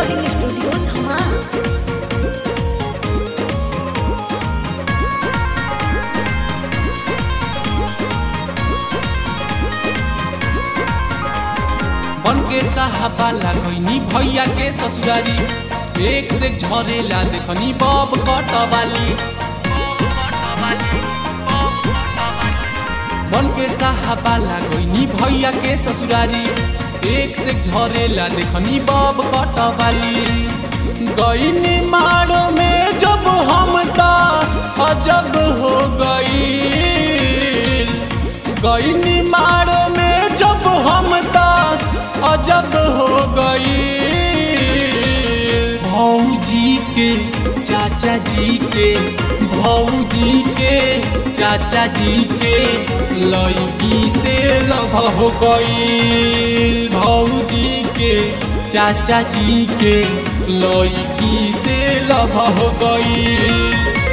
recording studio धमा बन के साहबाला गईनी भैया के ससुरारी एक से झरेला देखनी बब कटवाली बन के साहबाला गईनी भैया के ससुरारी एक से झरेला देखनी बब कटवाली गईनी मारो में जब हम ता अजब हो गई गईनी मारो में जब हम ता अजब हो गई भौजी के चाचा जी के भौजी के चाचा जी के लड़की से लभ हो गई भौजी के चाचा जी के लड़की से लभ हो गई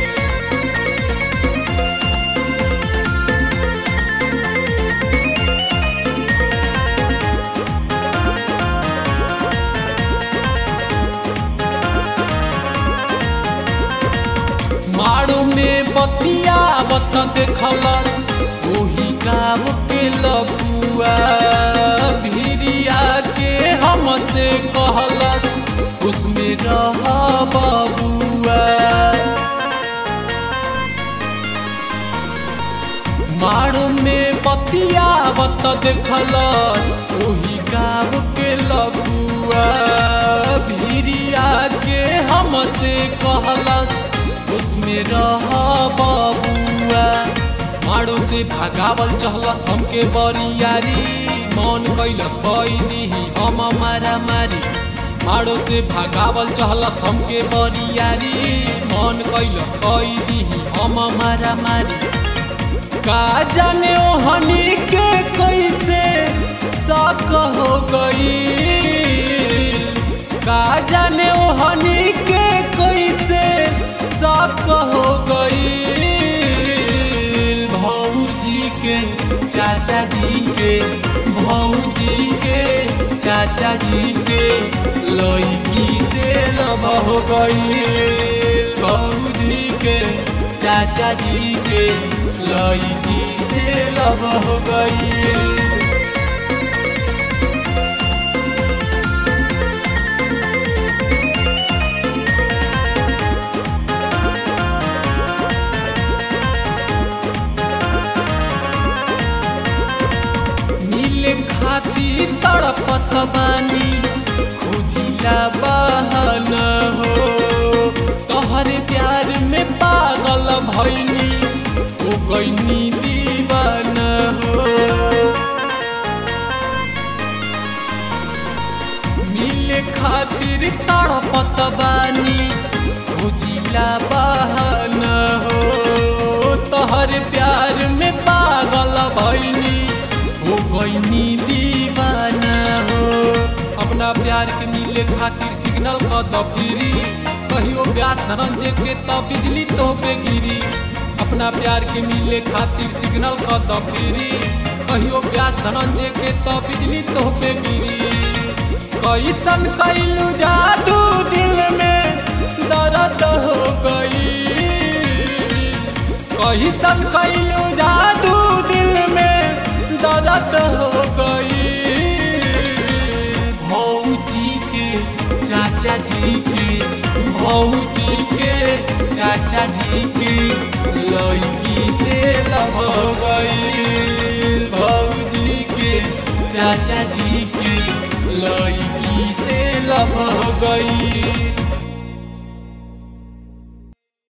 मारो में बतिया बत देखलस ओही गाँव के लपुआ भिरिया के हमसे कहलस उसमें रह बबुआ मारो में बतिया बत देखलस ओही गाँव के लपुआ भिरिया के हमसे कहलस उसमें रह बबुआ मारो से भागावल चहलस हमके बरियारी मन कैलस कई दीही हम मारा मारी मारो से भागावल चहलस हमके बरियारी मन कैलस कई दीही हम मारा मारी का जाने ओहनी के कैसे शक हो गई का जाने ओहनी के कैसे शक हो गई भौजी के चाचा जी के भौजी के चाचा जी के लड़की से लब हो गई भौजी के चाचा जी के लड़की से लब हो गई मिले खाती तड़पत बानी खोजिला बहाना हो तोहरे प्यार में पागल भैनी हो गईनी दीवाना हो मिले खातिर तड़पत बानी खोजिला बहाना हो तोहर प्यार में पागल भैनी हो गईनी दीवाना हो अपना प्यार के मिले खातिर सिग्नल क दफिरी कहियो व्यास धनंजय के तो बिजली तो पे गिरी अपना प्यार के मिले खातिर सिग्नल क दफिरी कहियो व्यास धनंजय के तो बिजली तो पे गिरी कैसन कैलू जादू दिल में दर्द हो गई कैसन कैलू जादू दिल में दर्द हो गई भौजी के चाचा जी के भौजी के चाचा जी के लड़की से लब हो गई भौजी के चाचा जी के लड़की से लब हो गई